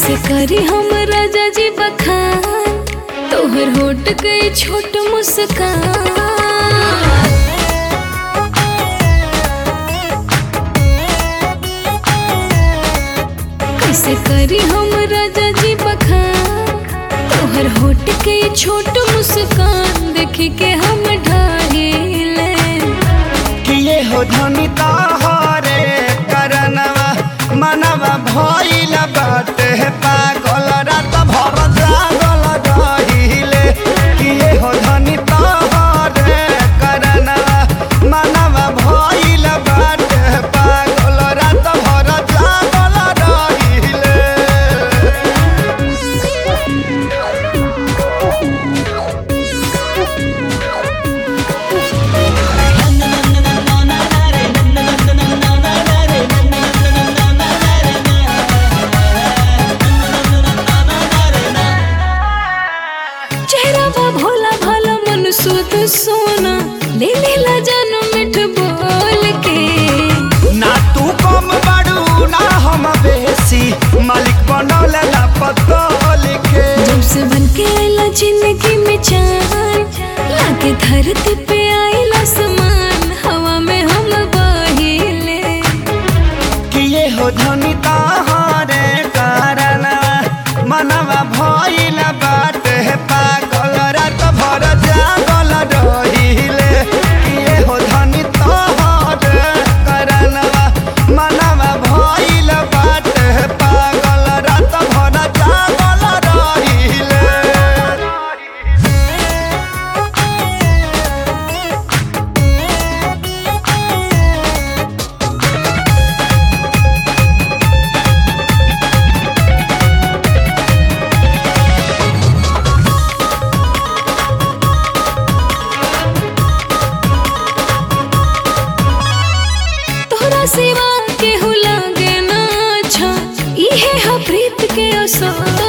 कैसे करी हम राजा जी बखान तोहर होट गई छोट मुस्कान कैसे करी हम राजा जी बखान तोहर होट के छोट मुस्कान देख के हम ढाहिले किए हो धनी तहरे करनवा मनवा भइल बाटे पागल रात भर जागल रहिले किए हो धनी तहरे करनवा मनवा भइल बाटे पागल रात भर जागल रहिले चेहरा बा भोला भाला मन सुध सोना ले लेला जानो मिठ बोल के ना तू कम बड़ू ना हम बेसी मालिक बनौले ना पतल के जब से बन के आइला जिंदगी में चान लागे धरती पे आइला समान हवा में हम बहिले किए हो धनी तहरे कारण मनवा भइल बाटे पागल रात भर जागल रहिले किए हो धनी तहरे कारण मनवा भइल बाटे पागल रात भर जागल रहिले तोहरा सिवा केहू लागे ना अच्छा इहे हा प्रीत के असर